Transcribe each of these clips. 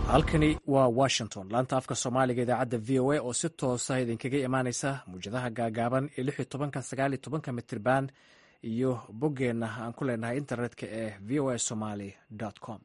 halkani waa washington laanta afka soomaaliga idaacadda v o a oo si toosa idinkaga imaaneysa muwjadaha gaagaaban ee lix iyo tobanka sagaal iyo tobanka mitriban iyo boggeenna aan ku leenahay internetka ee v o a somaly com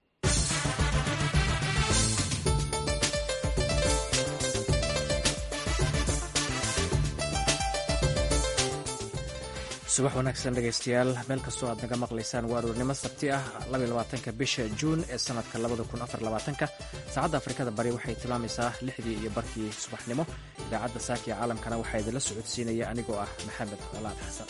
subax wanaagsan dhegaystayaal meel kastoo aad naga maqlaysaan waa aroornimo sabti ah labaatanka bisha juun ee sanadka labadakunafarlabaatanka saacadda afrikada bari waxay tilmaamaysaa lixdii iyo barkii subaxnimo idaacadda saakiya caalamkana waxaa idinla socodsiinaya anigoo ah maxamed colaad xasan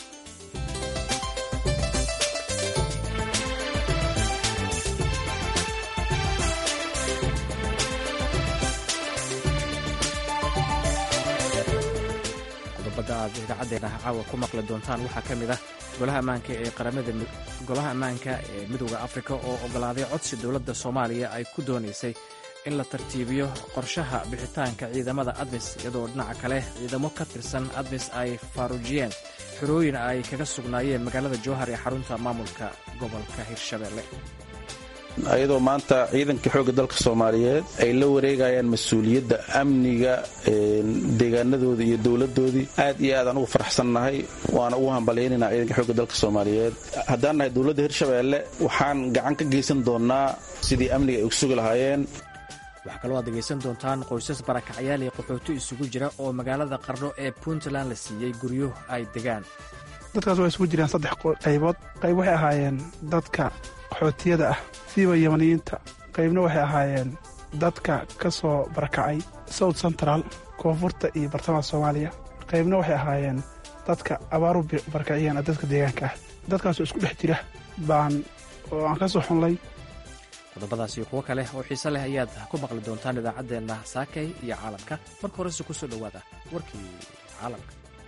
qodobada aad idaacadeena caawa ku maqli doontaan waxaa ka mid ah golaha ammaanka ee qaramada golaha ammaanka ee midooda afrika oo ogolaaday codsi dowladda soomaaliya ay ku doonaysay in la tartiibiyo qorshaha bixitaanka ciidamada admis iyadoo dhinaca kale ciidamo ka tirsan admis ay faaruujiyeen xorooyin ay kaga sugnaayeen magaalada jowhar ee xarunta maamulka gobolka hirshabelle ayadoo maanta ciidanka xoogga dalka soomaaliyeed ay la wareegayaan mas-uuliyadda amniga deegaanadoodii iyo dowladoodii aad iyo aad aan ugu faraxsannahay waana ugu hambalyaynayna ciidanka xoogga dalka soomaaliyeed haddaan nahay dowladda hirshabeelle waxaan gacan ka geysan doonnaa sidii amniga ay u sugi lahaayeen waxaa kaloo aad dhegaysan doontaan qoysas barakacyaal iyo qaxooti isugu jira oo magaalada qarno ee puntland la siiyey guryo ay degaan dadkaas waa isugu jiraan saddex qaybood qayb waxay ahaayeen dadka qaxootiyada ah siiba yamaniyiinta qaybna waxay ahaayeen dadka ka soo barakacay south central koonfurta iyo bartamaha soomaaliya qaybna waxay ahaayeen dadka abaaru barakaciyeen dadka deegaanka ah dadkaasoo isku dhex jira baan oo aan ka soo xunlay qodobadaas iyo kuwo kale oo xiise leh ayaad ku maqli doontaan idaacaddeenna saakay iyo caalamka marka horese ku soo dhowaada warkii caalamka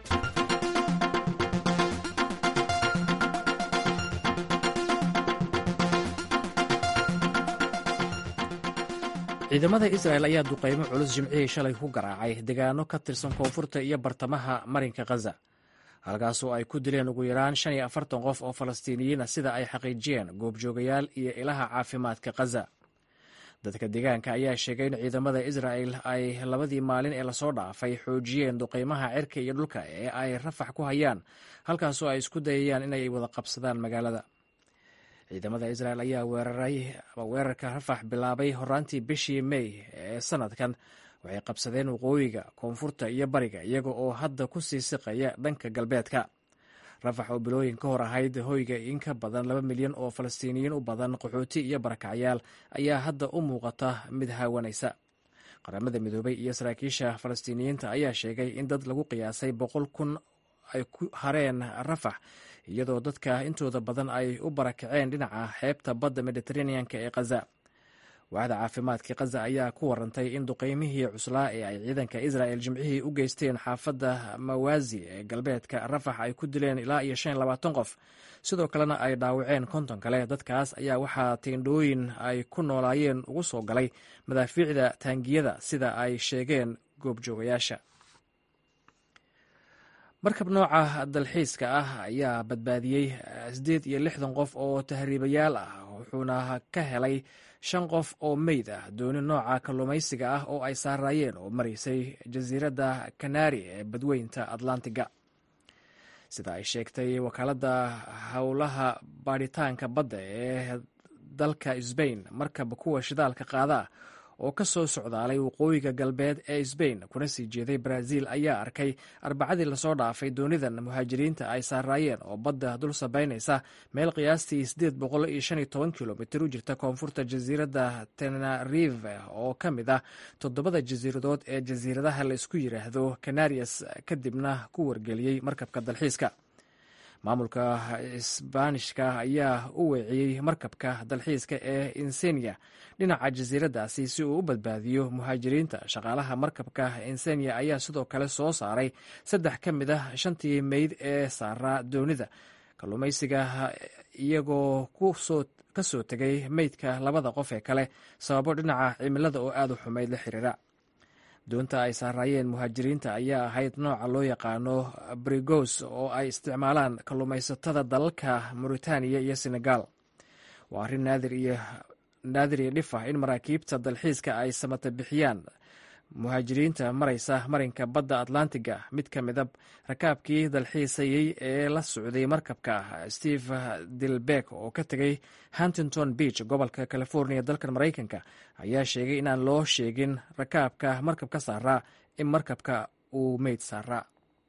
ciidamada israel ayaa duqaymo culus jimcihii shalay ku garaacay degaano ka tirsan koonfurta iyo bartamaha marinka khaza halkaasoo ay ku dileen ugu yaraan shan iyo afartan qof oo falastiiniyiina sida ay xaqiijiyeen goobjoogayaal iyo ilaha caafimaadka khaza dadka deegaanka ayaa sheegay in ciidamada israel ay labadii maalin ee lasoo dhaafay xoojiyeen duqaymaha cirka iyo dhulka ee ay rafax ku hayaan halkaasoo ay isku dayayaan inay wada qabsadaan magaalada ciidamada israel ayaa weerarka rafax bilaabay horaantii bishii mey ee sanadkan waxay qabsadeen waqooyiga koonfurta iyo bariga iyaga oo hadda ku sii siqaya dhanka galbeedka rafax oo bilooyin ka hor ahayd hoyga in ka badan laba milyan oo falastiiniyiin u badan qaxooti iyo barakacyaal ayaa hadda u muuqata mid haawanaysa qaramada midoobay iyo saraakiisha falastiiniyiinta ayaa sheegay in dad lagu qiyaasay boqol kun ay ku hareen rafax iyadoo dadka intooda badan ay u barakaceen dhinaca xeebta badda mediteraneanka ee khaza waaxda caafimaadka khaza ayaa ku warantay in duqeymihii cuslaa ee ay ciidanka israel jimcihii u geysteen xaafadda mawaazi ee galbeedka rafax ay ku dileen ilaa iyo shan labaatan qof sidoo kalena ay dhaawaceen konton kale dadkaas ayaa waxaa tiindhooyin ay ku noolaayeen ugu soo galay madaafiicda taangiyada sida ay sheegeen goobjoogayaasha markab nooca dalxiiska ah ayaa badbaadiyey siddeed iyo lixdan qof oo tahriibayaal ah wuxuuna ka helay shan qof oo meyd ah dooni nooca kalluumaysiga ah oo ay saaraayeen oo maraysay jasiiradda kanari ee badweynta atlantiga sida ay sheegtay wakaaladda howlaha baadhitaanka badda ee dalka sbain markab kuwa shidaalka qaada oo ka soo socdaalay waqooyiga galbeed ee sbain kuna sii jeeday brazil ayaa arkay arbacadii lasoo dhaafay doonidan muhaajiriinta ay saaraayeen oo badda dul sabaynaysa meel qiyaastii sideed boqol iyo shan iyo toban kilomitir u jirta koonfurta jasiiradda tenarive oo ka mid ah toddobada jasiiradood ee jasiiradaha la isku yiraahdo canarias kadibna ku wargeliyey markabka dalxiiska maamulka isbaanishka ayaa u weeciyey markabka dalxiiska ee insenia dhinaca jasiiraddaasi si uu u badbaadiyo muhaajiriinta shaqaalaha markabka insenia ayaa sidoo kale soo saaray saddex ka mid ah shantii meyd ee saaraa doonida kalluumaysiga iyagoo ka soo tegay meydka labada qof ee kale sababo dhinaca cimilada oo aad u xumayd la xiriira doonta ay saaraayeen muhaajiriinta ayaa ahayd nooca loo yaqaano brigos oo ay isticmaalaan kalluumaysatada dalalka mauritaniya iyo senegal waa arrin naadir iyo naadir iyo dhif ah in maraakiibta dalxiiska ay samata bixiyaan muhaajiriinta maraysa marinka badda atlantiga mid ka mida rakaabkii dalxiisayey ee la socday markabka steve dilbeck oo ka tegay huntington beach gobolka california dalkan maraykanka ayaa sheegay inaan loo sheegin rakaabka markabka saaraa in markabka uu meyd saaraa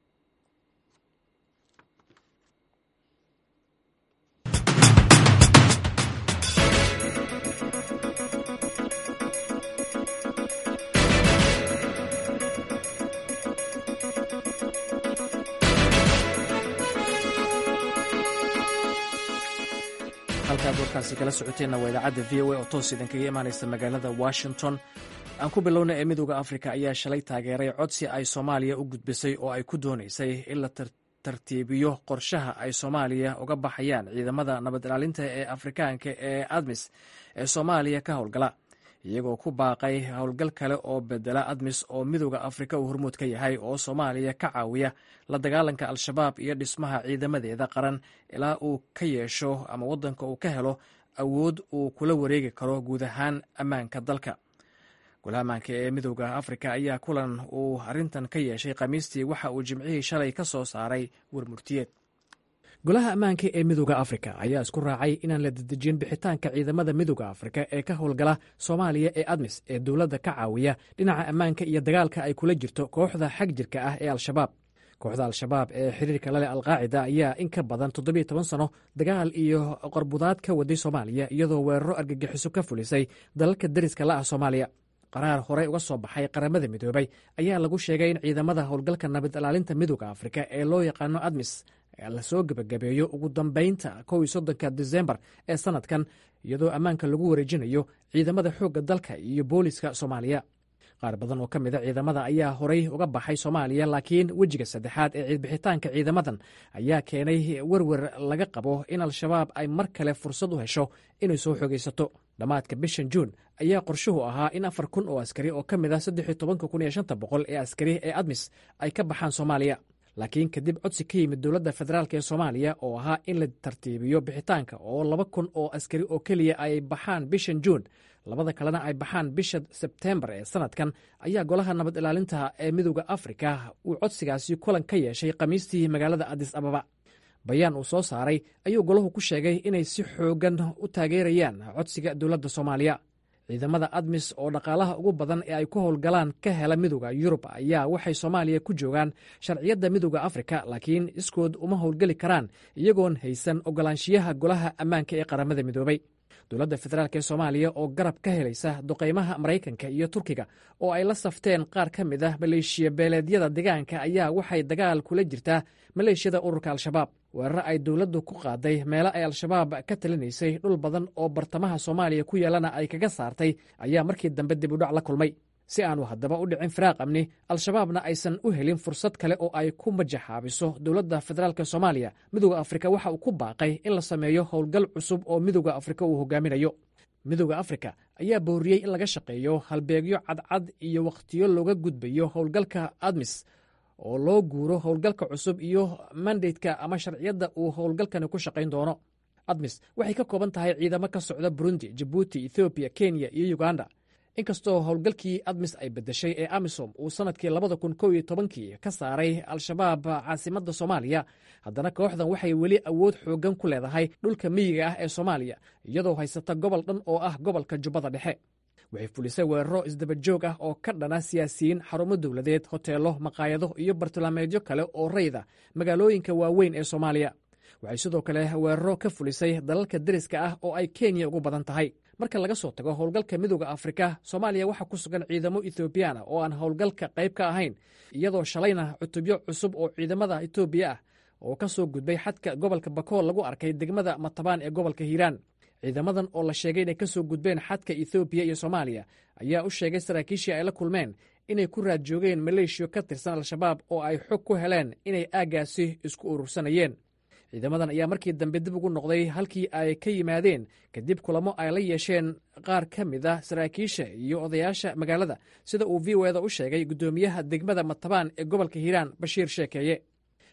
halkaad warkaasi kala socoteenna waa idaacadda v o a oo toos idinkaga imaanaysa magaalada washington aan ku bilowna ee midooda afrika ayaa shalay taageeray codsi ay soomaaliya u gudbisay oo ay ku doonaysay in la tartiibiyo qorshaha ay soomaaliya uga baxayaan ciidamada nabad ilaalinta ee afrikaanka ee admis ee soomaaliya ka howlgala iyagoo ku baaqay howlgal kale oo bedela admis oo midooda afrika uu hormuud ka yahay oo soomaaliya ka caawiya la dagaalanka al-shabaab iyo dhismaha ciidamadeeda qaran ilaa uu ka yeesho ama waddanka uu ka helo awood uu kula wareegi karo guud ahaan ammaanka dalka golaha ammaanka ee midooda afrika ayaa kulan uu arrintan ka yeeshay khamiistii waxa uu jimcihii shalay ka soo saaray warmurtiyeed golaha ammaanka ee midooda afrika ayaa isku raacay inaan la dedejin bixitaanka ciidamada midooda afrika ee ka howlgala soomaaliya ee admis ee dowladda ka caawiya dhinaca ammaanka iyo dagaalka ay kula jirto kooxda xag jirka ah ee al-shabaab kooxda al-shabaab ee xiriirka laleh alqaacida ayaa in ka badan toddobiyo toban sano dagaal iyo qorbudaad ka waday soomaaliya iyadoo weeraro argagixiso ka fulisay dalalka deriska la ah soomaaliya qaraar horey uga soo baxay qaramada midoobay ayaa lagu sheegay in ciidamada howlgalka nabad ilaalinta midooda afrika ee loo yaqaano admis lasoo gebagabeeyo ugu dambeynta kow iyo soddonka disembar ee sanadkan iyadoo ammaanka lagu wareejinayo ciidamada xoogga dalka iyo booliska soomaaliya qaar badan oo ka mida ciidamada ayaa horey uga baxay soomaaliya laakiin wejiga saddexaad ee ciidbixitaanka ciidamadan ayaa keenay werwer laga qabo in al-shabaab ay mar kale fursad u hesho inay soo xogaysato dhammaadka bishan juun ayaa qorshuhu ahaa in afar kun oo askari oo ka mid ah saddex iyo tobanka kun iyo shanta boqol ee askari ee admis ay ka baxaan soomaaliya laakiin kadib codsi ka yimid dowladda federaalk ee soomaaliya oo ahaa in la tartiibiyo bixitaanka oo laba kun oo askari oo keliya ay baxaan bishan juun labada kalena ay baxaan bisha sebtembar ee sanadkan ayaa golaha nabad ilaalinta ee midooda afrika uu codsigaasi kulan ka yeeshay khamiistii magaalada adis ababa bayaan uu soo saaray ayuu golahu ku sheegay inay si xoogan u taageerayaan codsiga dowladda soomaaliya ciidamada admis oo dhaqaalaha ugu badan ee ay ku howlgalaan ka hela midooda yurub ayaa waxay soomaaliya ku joogaan sharciyadda midooda afrika laakiin iskood uma howlgeli karaan iyagoon haysan ogolaanshiyaha golaha ammaanka ee qaramada midoobay dowladda federaalk ee soomaaliya oo garab ka helaysa duqaymaha maraykanka iyo turkiga oo ay la safteen qaar ka mid ah maleeshiya beeleedyada deegaanka ayaa waxay dagaal kula jirtaa maleeshiyada ururka al-shabaab weeraro ay dowladdu ku qaaday meelo ay al-shabaab ka talinaysay dhul badan oo bartamaha soomaaliya ku yeelana ay kaga saartay ayaa markii dambe dib udhac la kulmay si aanu haddaba u dhicin firaaq amni al-shabaabna aysan u helin fursad kale oo ay ku majaxaabiso dowladda federaalk soomaaliya midooda afrika waxa uu ku baaqay in la sameeyo howlgal cusub oo midooda afrika uu hogaaminayo midooda afrika ayaa booriyey in laga shaqeeyo halbeegyo cadcad iyo wakhtiyo looga gudbayo howlgalka admis oo loo guuro howlgalka cusub iyo mandatka ama sharciyadda uu howlgalkani ku shaqayn doono admis waxay ka kooban tahay ciidamo ka socda burundi jabuuti ethoobiya kenya iyo uganda inkastoo howlgalkii admis ay bedeshay ee amisom uu sannadkii labada kun kow iyo tobankii ka saaray al-shabaab caasimadda soomaaliya haddana kooxdan waxay weli awood xooggan ku leedahay dhulka miyiga ah ee soomaaliya iyadoo haysata gobol dhan oo ah gobolka jubbada dhexe waxay fulisay weeraro isdabajoog ah oo ka dhana siyaasiyiin xarumo dowladeed hoteelo maqaayado iyo bartilmaameedyo kale oo rayda magaalooyinka waaweyn ee soomaaliya waxay sidoo kale weeraro ka fulisay dalalka deriska ah oo ay kenya ugu badan tahay marka laga soo tago howlgalka midooda afrika soomaaliya waxaa ku sugan ciidamo ethoobiyaana oo aan howlgalka qayb ka ahayn iyadoo shalayna cutubyo cusub oo ciidamada etoobiya ah oo ka soo gudbay xadka gobolka bakool lagu arkay degmada matabaan ee gobolka hiiraan ciidamadan oo la sheegay inay ka soo gudbeen xadka ethoobiya iyo soomaaliya ayaa u sheegay saraakiishii ay la kulmeen inay ku raad joogeen maleeshiyo ka tirsan al-shabaab oo ay xog ku heleen inay aaggaasi isku urursanayeen ciidamadan ayaa markii dambe dib ugu noqday halkii ay ka yimaadeen kadib kulamo ay la yeesheen qaar ka mid ah saraakiisha iyo odayaasha magaalada sida uu v o eda u sheegay guddoomiyaha degmada matabaan ee gobolka hiiraan bashiir sheekeeye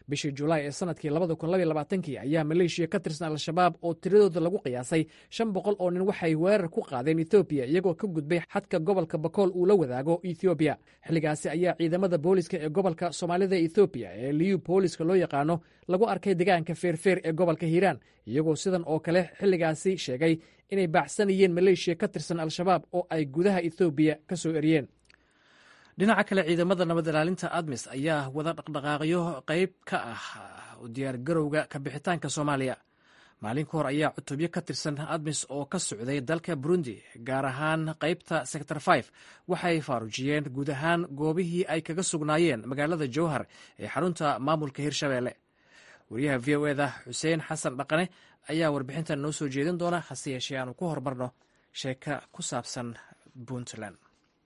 bishii julaay ee sanadkii labadakunlabaylabaatanki ayaa maleeshiya ka tirsan al-shabaab oo tiradooda lagu qiyaasay shan boqol oo nin waxay weerar ku qaadeen ethoobiya iyagoo ka gudbay xadka gobolka bakool uu la wadaago ethoobiya xilligaasi ayaa ciidamada booliska ee gobolka soomaalida ethoobiya ee liyu booliska loo yaqaano lagu arkay deegaanka feerfeer ee gobolka hiiraan iyagoo sidan oo kale xilligaasi sheegay inay baacsanayeen maleeshiya ka tirsan al-shabaab oo ay gudaha ethoobiya ka soo eriyeen dhinaca kale ciidamada nabad ilaalinta admis ayaa wada dhaqdhaqaaqyo qayb ka ah u diyaargarowga kabixitaanka soomaaliya maalin ka hor ayaa cutubyo ka tirsan admis oo ka socday dalka burundi gaar ahaan qaybta sector five waxay faarujiyeen guud ahaan goobihii ay kaga sugnaayeen magaalada jowhar ee xarunta maamulka hirshabeelle wariyaha v o eda xuseen xasan dhaqane ayaa warbixintan noo soo jeedin doona hase yeeshee aanu ku horumarno sheeka ku saabsan puntland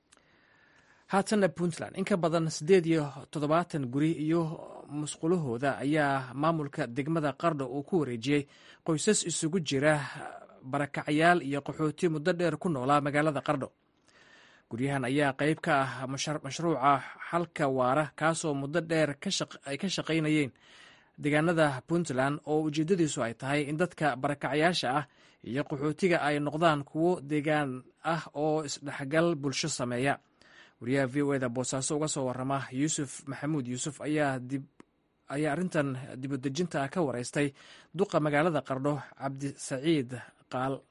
haatanna puntland in ka badan siddeed iyo toddobaatan guri iyo musqulahooda ayaa maamulka degmada qardho uu ku wareejiyey qoysas isugu jira barakacyaal iyo qaxooti muddo dheer ku noolaa magaalada qardho guryahan ayaa qayb ka ah mashruuca xalka waara kaasoo muddo dheer ay ka shaqaynayeen deegaanada puntland oo ujeeddadiisu ay tahay in dadka barakacyaasha ah iyo qaxootiga ay noqdaan kuwo deegaan ah oo isdhexgal bulsho sameeya wariyaha v o eda boosaaso uga soo warama yuusuf maxamuud yuusuf ayaa ayaa arrintan dibudejinta ka wareystay duqa magaalada qardho cabdisaciid qaal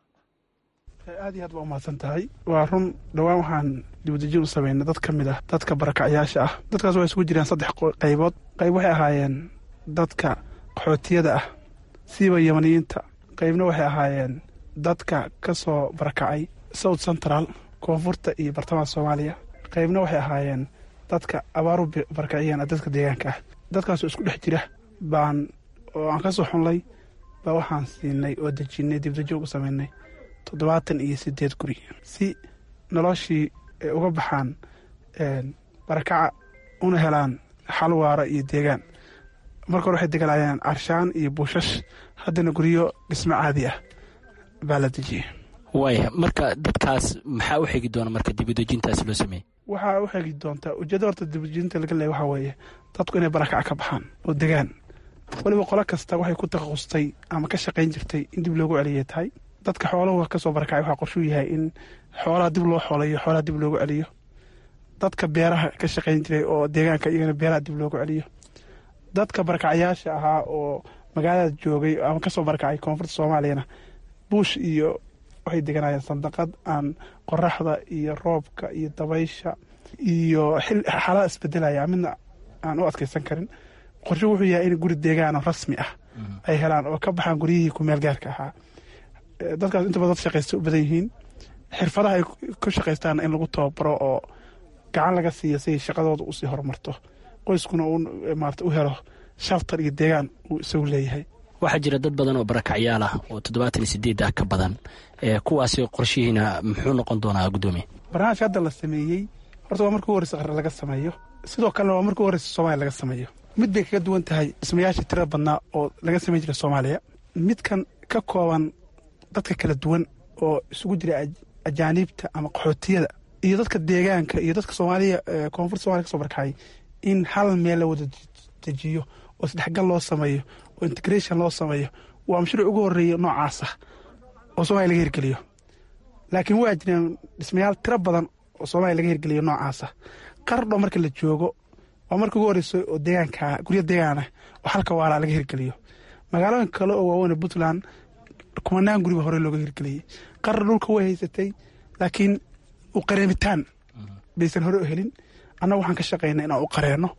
aad iyo aad baa umahadsan tahay waa run dhowaan waxaan dibudejin u samaynay dad ka mid ah dadka barakacyaasha ah dadkaas waxay isugu jiraan saddex qaybood qayb waxay ahaayeen dadka qaxootiyada ah siiba yamaniyiinta qaybna waxay ahaayeen dadka ka soo barakacay south central koonfurta iyo bartamaha soomaaliya qaybna waxay ahaayeen dadka abaaru barakaciyeen dadka deegaanka ah dadkaasoo isku dhex jira baan oo aan ka soo xunlay baa waxaan siinay oo dejinnay dibdajoog u samaynay toddobaatan iyo siddeed guri si noloshii ay uga baxaan barakaca una helaan xal waara iyo deegaan marka hore waxay degalaayeen carshaan iyo buushash haddana guryo dhismo caadi ah baa la dejiyey waaya marka dadkaas maxaa u xegi doona marka dibudejintaasi loo sameeyey waxaa u xegi doontaa ujeedda horta dibudejinta laga leeya waxaa weeye dadku inay barakaca ka baxaan oo degaan weliba qolo kasta waxay ku takhasustay ama ka shaqayn jirtay in dib loogu celiyay tahay dadka xooluhu ka soo barakacay waxaa qorshuu yahay in xoolaha dib loo xoolayo xoolaha dib loogu celiyo dadka beeraha ka shaqayn jiray oo deegaanka iyagana beeraha dib loogu celiyo dadka barakacyaasha ahaa oo magaalada joogay ama kasoo barakacay koonfurta soomaaliyana buush iyo waxay deganayeen sandaqad aan qoraxda iyo roobka iyo dabaysha iyo xaalada isbedelaya midna aan u adkeysan karin qorshe wuxuu yahay in guri deegaano rasmi ah ay helaan oo ka baxaan guryihii kumeel gaarka ahaa dadkaas inta badan dad shaqaysta u badan yihiin xirfadaha ay ku shaqaystaana in lagu tababaro oo gacan laga siiya siay shaqadooda usii horumarto qoyskuna uu maarata u helo shaltar iyo deegaan uu isagu leeyahay waxaa jira dad badan oo barakacyaal ah oo toddobaatan iyo sideed ah ka badan kuwaasi qorshihiina muxuu noqon doonaa guddoomiye barnaamijka hadda la sameeyey horta waa markii u horeysa qare laga sameeyo sidoo kalena waa markii u horeysa soomaaliya laga sameeyo mid bay kaga duwan tahay dhismayaashii tirada badnaa oo laga samayn jiray soomaaliya midkan ka kooban dadka kala duwan oo isugu jira ajaaniibta ama qaxootiyada iyo dadka deegaanka iyo dadka soomaaliya koonfurta somaliya ka soo barkacay in hal meel la wada dejiyo oo isdhexgal loo sameeyo oo integration loo sameeyo waa mashruuc ugu horeeya noocaasa oo soomaliya laga hirgeliyo laakiin waa jireen dhismayaal tiro badan oo soomaaliya laga hirgeliyo noocaasa qardho marka la joogo waa marka ugu horeysa oo deegaanka guryo deegaanah oo halka waalaa laga hirgeliyo magaalooyin kale oo waaweyn puntland kumanaan guriba hore looga hirgeliyey qardho dhulka way haysatay laakiin u qareemitaan baysan hore u helin annaga waxaan ka shaqaynay inaan u qareenno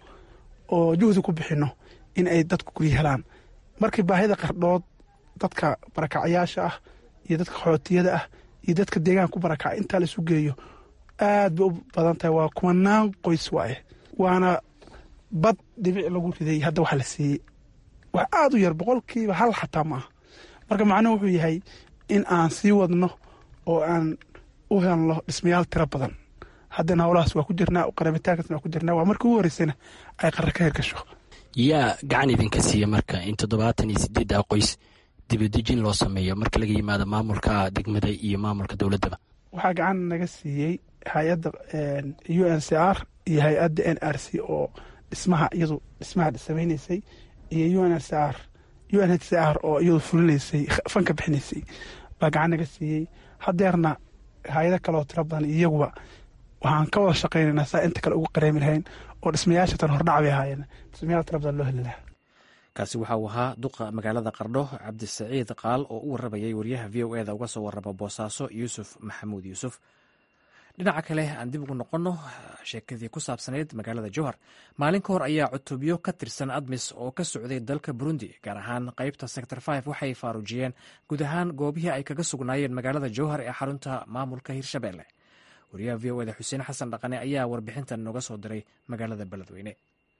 oo juhdi ku bixinno in ay dadku guryo helaan markii baahida qardhood dadka barakacyaasha ah iyo dadka qaxootiyada ah iyo dadka deegaanka ku barakaca intaa la isu geeyo aad bay u badan tahay waa kumanaan qoys waaye waana bad dhibic lagu riday hadda waxa la siiyey wax aada u yar boqolkiiba hal xataa ma ah marka macnuhu wuxuu yahay in aan sii wadno oo aan u helno dhismayaal tiro badan haddana howlahaas waa ku jirnaa qaramitaankaasna waa ku jirnaa waa markii ugu horeysana ay qarra ka hirgasho yaa gacan idinka siiya marka in toddobaatan iyo sideedda qoys dibadejin loo sameeyo marka laga yimaado maamulka degmada iyo maamulka dowladdaba waxaa gacan naga siiyey hay-adda u n c r iyo hay-adda n r c oo dhismaha iyadu dhismaha samaynaysay iyo un h r u n h c r oo iyadu fulinaysay fanka bixinaysay baa gacan naga siiyey hadeerna hay-ado kale oo tiro badan iyaguba waxaan ka wada shaqaynaynaa saa inta kale ugu qareemi lahayn oo dhismayaasha tan hordhac bay ahaayeen dhismayaal tiro badan loo heli lahaa kaasi waxa uu ahaa duqa magaalada qardho cabdisaciid qaal oo u waramayay wariyaha v o eda uga soo warrama boosaaso yuusuf maxamuud yuusuf dhinaca kale aan dib ugu noqonno sheekadii ku saabsanayd magaalada jowhar maalin ka hor ayaa cutubyo ka tirsan admis oo ka socday dalka burundi gaar ahaan qeybta sector five waxay faaruujiyeen guud ahaan goobihii ay kaga sugnaayeen magaalada jowhar ee xarunta maamulka hirshabelle wariyaha v o eda xuseen xasan dhaqane ayaa warbixintan nooga soo diray magaalada beledweyne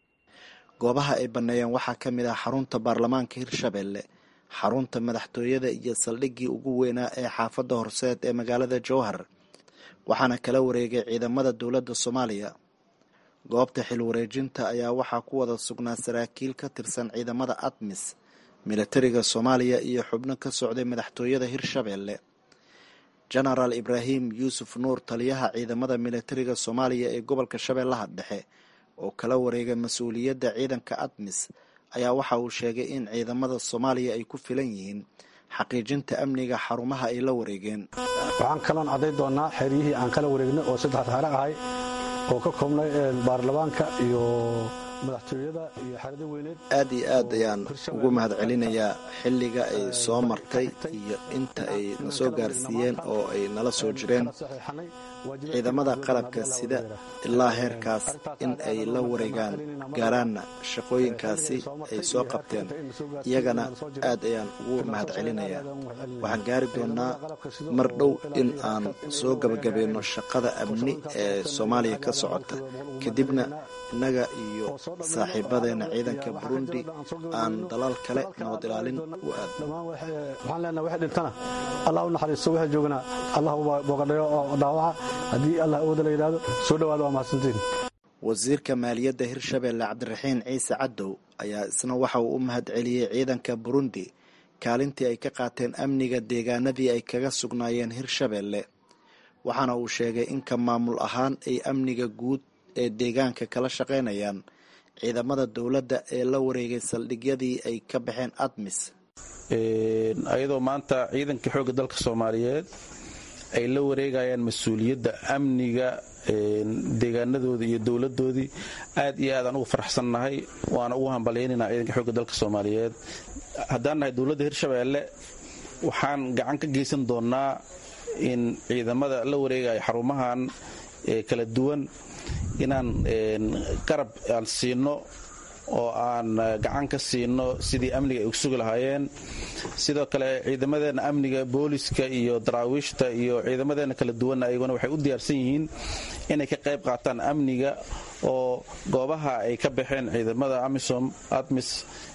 goobaha ay banneeyeen waxaa ka mid ah xarunta baarlamaanka hirshabelle xarunta madaxtooyada iyo saldhiggii ugu weynaa ee xaafadda horseed ee magaalada jowhar waxaana kala wareegay ciidamada dowladda soomaaliya goobta xil wareejinta ayaa waxaa ku wada sugnaa saraakiil ka tirsan ciidamada admis militariga soomaaliya iyo xubno ka socday madaxtooyada hirshabelle genaraal ibraahim yuusuf nuur taliyaha ciidamada militariga soomaaliya ee gobolka shabeellaha dhexe oo kala wareega mas-uuliyadda ciidanka admis ayaa waxa uu sheegay in ciidamada soomaaliya ay ku filan yihiin xaqiijinta amniga xarumaha ay la wareegeen waxaan kaloon cadday doonnaa xeryihii aan kala wareegnay oo saddex xero ahay oo ka koobnay baarlamaanka iyo madaxtooyada iyo xerada weyneed aad iyo aad ayaan ugu mahad celinayaa xilliga ay soo martay iyo inta ay na soo gaarsiiyeen oo ay nala soo jireen ciidamada qalabka sida ilaa heerkaas in ay la wareegaan gaaraanna shaqooyinkaasi ay soo qabteen iyagana aad ayaan ugu mahad celinayaa waxaan gaari doonnaa mar dhow in aan soo gabagabayno shaqada amni ee soomaaliya ka socota kadibna innaga iyo saaxiibadeena ciidanka burundi aan dalaal kale nabad ilaalin u aadno waxaan leenaha waxay dhintana allah u naxariisto waxay joognaa allah boogadhayo oo dhaawaca haddii allah awooda la yidhahdo soo dhawaada waa mahadsantiin wasiirka maaliyadda hirshabelle cabdiraxiin ciise cadow ayaa isna waxa uu u mahad celiyey ciidanka burundi kaalintii ay ka qaateen amniga deegaanadii ay kaga sugnaayeen hirshabelle waxaana uu sheegay in ka maamul ahaan ay amniga guud ee deegaanka kala shaqaynayaan ciidamada dowladda ee la wareegay saldhigyadii ay ka baxeen admis ayadoo maanta ciidanka xoogga dalka soomaaliyeed ay la wareegayaan mas-uuliyadda amniga deegaanadoodii iyo dowladoodii aad iyo aadaan ugu faraxsannahay waana ugu hambalyaynayna ciidanka xoogga dalka soomaaliyeed haddaan nahay dowladda hirshabeelle waxaan gacan ka geysan doonnaa in ciidamada la wareegaya xarumahan kala duwan inaan garab aan siino oo aan gacan ka siino sidii amniga ay u sugi lahaayeen sidoo kale ciidamadeenna amniga booliska iyo daraawiishta iyo ciidamadeenna kala duwanna ayaguna waxay u diyaarsan yihiin inay ka qayb qaataan amniga oo goobaha ay ka baxeen ciidamada amisom admis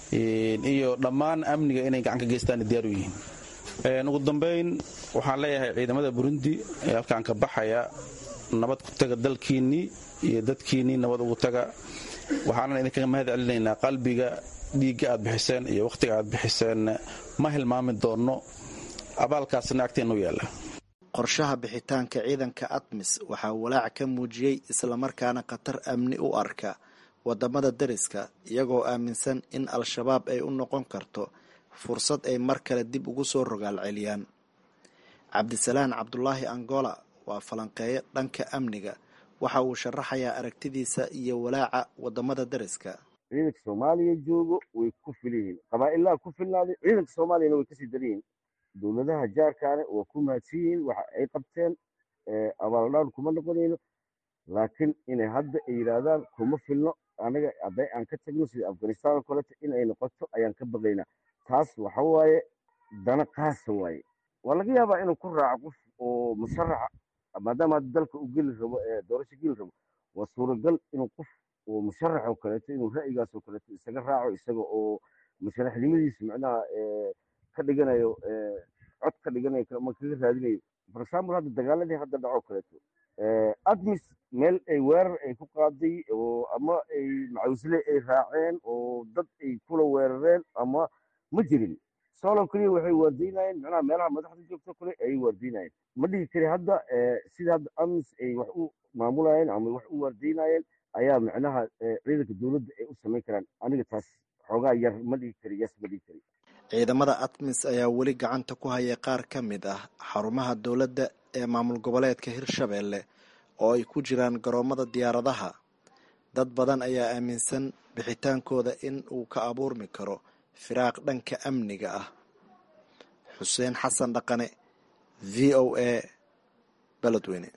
iyo dhammaan amniga inay gacan ka geystaan diyaar u yihiin ugu dambayn waxaan leeyahay ciidamada burundi ee halkaan ka baxaya nabad ku taga dalkiinnii iyo dadkiinnii nabad ugu taga waxaanan idinkaga mahad celinaynaa qalbiga dhiigga aad bixiseen iyo wakhtiga aad bixiseen ma hilmaami doonno abaalkaasna agteenna u yaalla qorshaha bixitaanka ciidanka admis waxaa walaac ka muujiyey islamarkaana khatar amni u arka wadamada dariska iyagoo aaminsan in al-shabaab ay u noqon karto fursad ay mar kale dib ugu soo rogaal celiyaan cabdisalaan cabdulaahi angola waa falanqeeyo dhanka amniga waxa uu sharaxayaa aragtidiisa iyo walaaca wadamada dariska ciidanka soomaaliya joogo way ku fil yihiin qabaa'ilaha ku filnaaday ciidanka soomaaliyana way kasii daran yihiin dowladaha jaarkaane waa ku mahadsan yihiin waxa ay qabteen abaaldhaan kuma noqonayno laakiin inay hadda ay yidhaahdaan kuma filno anaga hadday aan ka tagno sida afghanistan oo kaleeto in ay noqoto ayaan ka baqaynaa taas waxa waaye dana qaasa waaye waa laga yaabaa inuu ku raaco qof oo musharaxa maadaama hadda dalka uu geli rabo ee doorasho geli rabo waa suuragal inuu qof oo musharax oo kaleeto inuu ra'yigaas oo kaleeto isaga raaco isaga oo musharaxnimadiisa macnaha ka dhiganayo cod ka dhiganayo ama kaga raadinayo for example hadda dagaaladii hadda dhaco kaleeto admis meel ay weerar ay ku qaaday oo ama ay macawisle ay raaceen oo dad ay kula weerareen ama ma jirin solo keliya waxay waardiinayeen macnaha meelaha madaxda joogto kale ayay waardiinayeen ma dhihi kari hadda sida hadda amis ay wax u maamulayeen ama wax u waardiinayeen ayaa macnaha ciidanka dowladda ay u samayn karaan aniga taas xoogaa yar ma dhihi kari yes ma dhihi kari ciidamada atmis ayaa weli gacanta ku haya qaar ka mid ah xarumaha dowladda ee maamul goboleedka hirshabeelle oo ay ku jiraan garoomada diyaaradaha dad badan ayaa aaminsan bixitaankooda in uu ka abuurmi karo firaaq dhanka amniga ah xuseen xasan dhaqane v o a beledweyne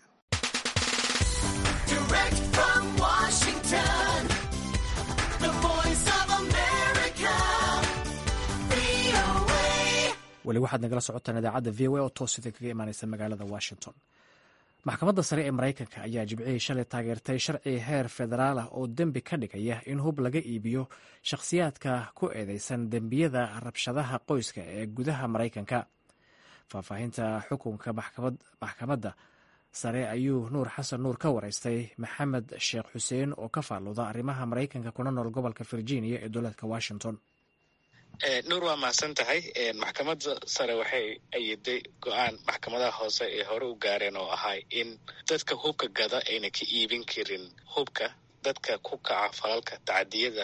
weli waxaad nagala socotaan idaacadda v o a oo toos idin kaga imaaneysa magaalada washington maxkamadda sare ee maraykanka ayaa jibcihii shalay taageertay sharci heer federaal ah oo dembi ka dhigaya in hub laga iibiyo shakhsiyaadka ku eedeysan dembiyada rabshadaha qoyska ee gudaha maraykanka faahfaahinta xukunka maxkamadda sare ayuu nuur xasan nuur ka wareystay maxamed sheekh xuseen oo ka faalluda arrimaha maraykanka kuna nool gobolka virginia ee dowladka washington nuur waa mahadsan tahay maxkamadda sare waxay ayiday go-aan maxkamadaha hoose ee hore u gaareen oo ahay in dadka hubka gada ayna ka iibin karin hubka dadka ku kaca falalka tacadiyada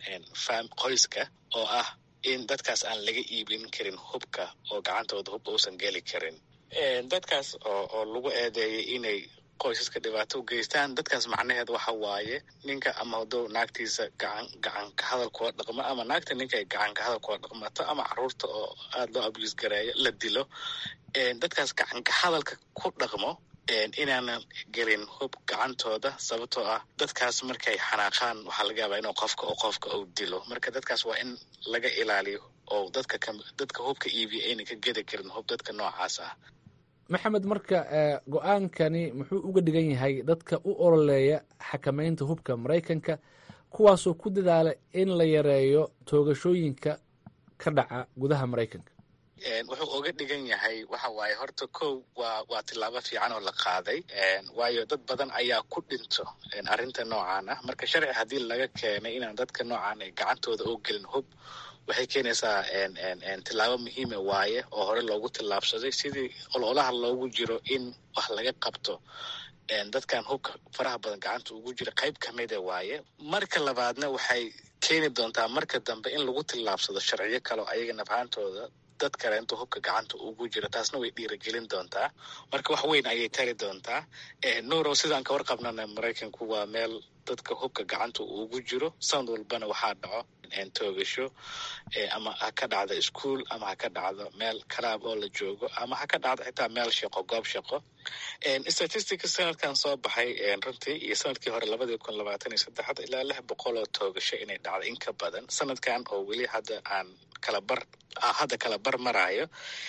qoyska oo ah in dadkaas aan laga iibin karin hubka oo gacantooda hub uusan geli karin dadkaas oo lagu eedeeyay inay qoysaska dhibaato u geystaan dadkaas macnaheed waxa waaye ninka ama hadduu naagtiisa gacan gacan ka hadal kula dhaqmo ama naagta ninka ay gacan ka hadal kula dhaqmato ama caruurta oo aada loo abuse gareeyo la dilo dadkaas gacan ka hadalka ku dhaqmo inaanan gelin hub gacantooda sababtoo ah dadkaas markay xanaaqaan waxaa laga yaabaa inuu qofka oo qofka uu dilo marka dadkaas waa in laga ilaaliyo oo dadka ka dadka hubka iibiya ayna ka gedi karin hub dadka noocaas ah maxamed marka go-aankani muxuu uga dhigan yahay dadka u ololeeya xakameynta hubka maraykanka kuwaasoo ku dadaala in la yareeyo toogashooyinka ka dhaca gudaha maraykanka wuxuu uga dhigan yahay waxa waaye horta kow waa waa tillaabo fiican oo la qaaday waayo dad badan ayaa ku dhinto arrinta noocan ah marka sharci haddii laga keenay inaan dadka noocan ay gacantooda oo gelin hub waxay keenaysaa tillaabo muhiima waaye oo hore loogu tillaabsaday sidii ololaha loogu jiro in wax laga qabto dadkan hubka faraha badan gacanta ugu jira qayb kamida waaye marka labaadna waxay keeni doontaa marka dambe in lagu tillaabsado sharciyo kaleo ayaga nafhaantooda dad kale inta hubka gacanta ugu jiro taasna way dhiiragelin doontaa marka wax weyn ayay tari doontaa nuurow sidaan ka warqabnana maraykanku waa meel dadka hubka gacanta ugu jiro sanad walbana waxaa dhaco toogasho ama ha ka dhacdo ischool ama ha ka dhacdo meel kalaab oo la joogo ama ha ka dhacdo xitaa meel shaqo goob shaqo statistica sanadkan soo baxay runtii iyo sanadkii hore labadii kun labaatan iyo saddexda ilaa lix boqol oo toogasho inay dhacdo in ka badan sanadkan oo weli hadda aan kala bar hadda kala bar maraayo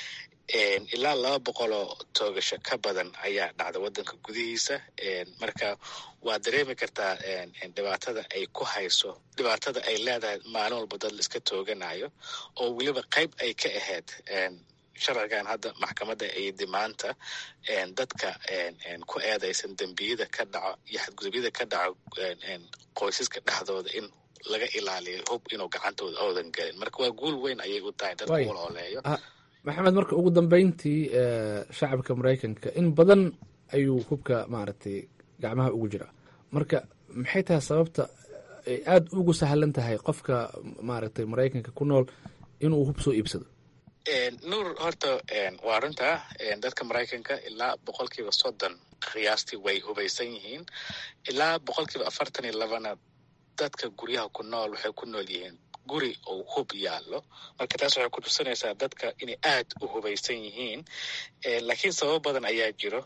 ilaa laba boqol oo toogasho ka badan ayaa dhacda waddanka gudihiisa marka waa dareemi kartaa dhibaatada ay ku hayso dhibaatada ay leedahay maalin walba dad la iska tooganayo oo weliba qayb ay ka ahayd sharcigan hadda maxkamadda aydi maanta dadka ku eedaysan dembiyada ka dhaco iyo xadgudubyada ka dhaco qoysaska dhexdooda in laga ilaaliyo hub inuu gacantooda oodan gelin marka waa guul weyn ayay u tahay dadka walooleeyo maxamed marka ugu dambeyntii shacabka maraykanka in badan ayuu hubka maaragtay gacmaha ugu jiraa marka maxay tahay sababta ay aada ugu sahlan tahay qofka maaragtay maraykanka ku nool inuu hub soo iibsado nuur horta waa runta dadka maraykanka ilaa boqolkiiba soddon qiyaastii way hubaysan yihiin ilaa boqolkiiba afartan iyo labana dadka guryaha ku nool waxay ku nool yihiin guri oo hub yaallo marka taas waxay ku tusinaysaa dadka inay aad u hubaysan yihiin laakiin sababo badan ayaa jiro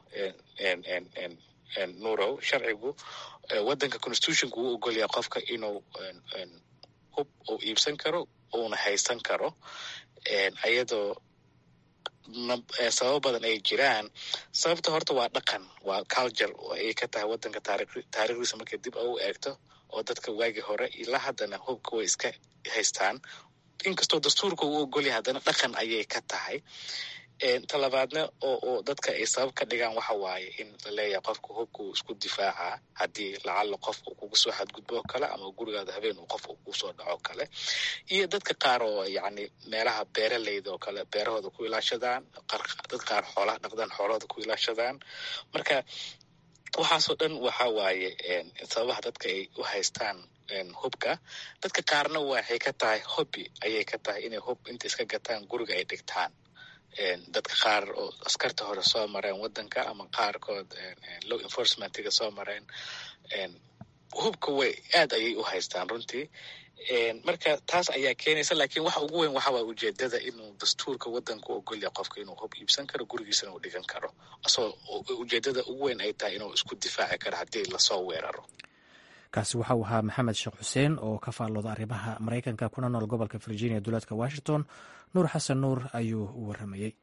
nurow sharcigu waddanka constitutionka uu ogolyaa qofka inuu hub uu iibsan karo uuna haysan karo ayadoo sababo badan ay jiraan sababta horta waa dhaqan waa culture ayay ka tahay waddanka taarikhdiisa markay dib u eegto oo dadka waagii hore ilaa haddana hubka way iska haystaan inkastoo dastuurka uu ogolyahay haddana dhaqan ayay ka tahay talabaadna oo dadka ay sabab ka dhigaan waxa waaye in la leeyahay qofka hubka uu isku difaacaa haddii lacalla qof uu kugu soo xadgudbo oo kale ama gurigaada habeen uu qof uu kugu soo dhaco kale iyo dadka qaar oo yacni meelaha beeraleyda oo kale beerahooda ku ilaashadaan dad qaar xoolaha dhaqdaan xoolahooda ku ilaashadaan marka waxaasoo dhan waxa waaye sababaha dadka ay u haystaan hubka dadka qaarna waxay ka tahay hobby ayay ka tahay inay hub inta iska gataan guriga ay dhigtaan dadka qaar oo askarta hore soo mareen wadanka ama qaarkood low enforcementiga soo mareen hubka way aad ayay u haystaan runtii marka taas ayaa keenaysa laakiin waxa ugu weyn waxawaa ujeedada inuu dastuurka wadanka u ogolya qofka inuu hub iibsan karo gurigiisana uu dhigan karo asagoo ujeedada ugu weyn ay tahay inuu isku difaaci karo haddii lasoo weeraro kaasi waxa uu ahaa maxamed sheekh xuseen oo ka faallooda arrimaha maraykanka kuna nool gobolka virginia duleedka washington nuur xasan nuur ayuu u waramayey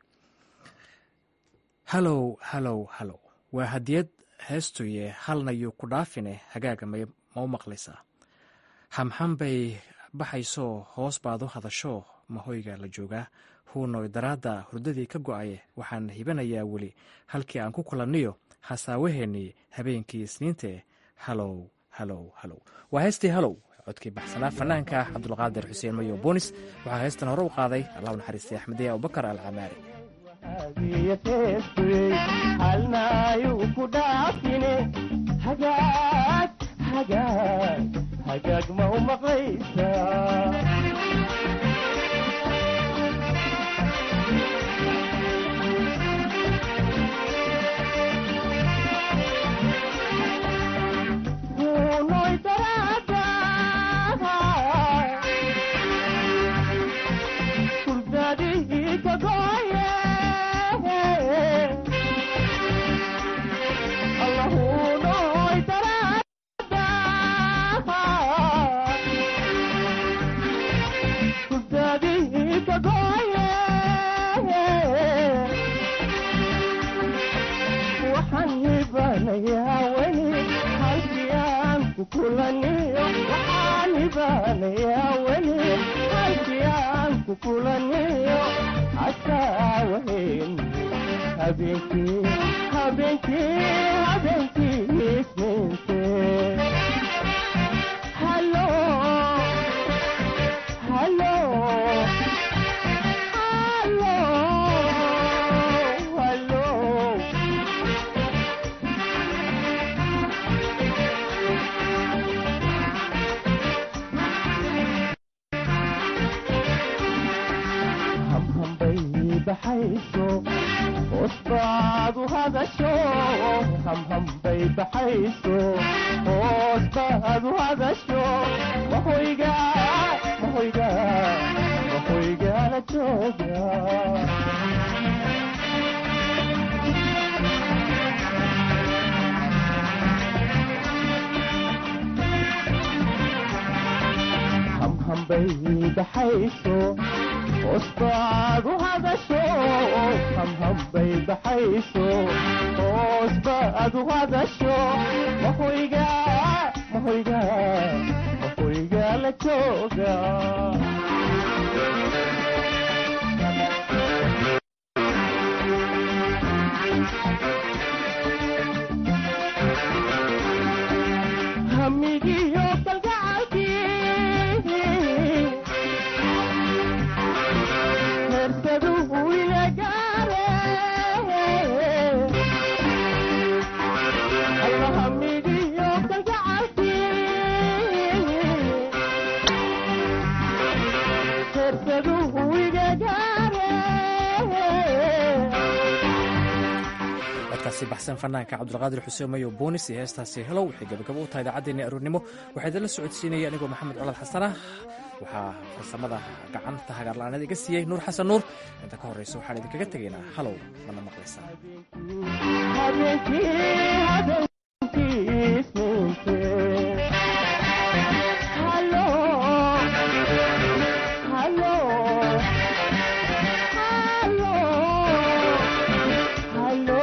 halow halow halow waa hadiyad heestuye halnayuu ku dhaafine hagaaga ma u maqlaysaa hamxam bay baxaysoo hoos baad u hadasho mahoyga la joogaa huunoy daraadda hurdadii ka go'aye waxaan hibanayaa weli halkii aan ku kulanniyo hasaawaheennii habeenkii isniinte halow halow halow waa heestii halow codkii baxsanaa fanaanka cabdulqaadir xuseen mayo boonis waxaa heestan hore u qaaday allah u naxariistay axmediya abubakar alcamaari hagaag ma u maqlaysaa hunoy daraada hurdadihii ka gooye allahunoy daraada hurdadihii ka gooye waxaan hibanayaa weli halkii aan ku kulaniyo waxaan hibanayaa weli halkii aan ku kulaniyo asaawahen habeenkii habeenkii habeenkii isniinte halo halo halo halo hamhambay baxayso hoosbaad u hadasho hamhambay baxayso hoosbaad u hadasho mahoyga mahoyga mahoyga la jooga hamhambay baxayso hoosbaad u hadasho hamhambay baxayso hoosbaad u hadasho mahoyga mahoyga mahoyga la jooga hamigiyo kalgacalkii hersaduhu ila gaare alla hamigiyo kalgacalkii hersaduhu iga gaare codkaasi baxsan fanaanka cabdulqaadir xuseen mayo boonis iyo heestaasi helow waxay gabagabo u tahay idaacaddeenii aroornimo waxaa idinla socodsiinaya anigoo maxamed colad xasan ah waxaa farsamada gacanta hagaarla-aanada iga siiyey nuur xasan nuur inta ka horreysa waxaan idinkaga tegaynaa halow mana maqlaysaa habeenkii habeenkii isniinte halo halo halo halo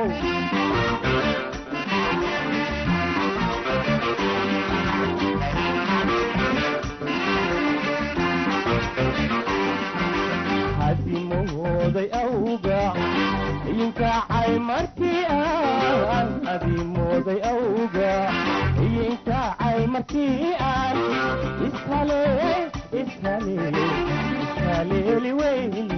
hadimooday awga iyinkacay markii aan hadimooday awga iyinkacay markii aan ishale ishale ishaleeli weyne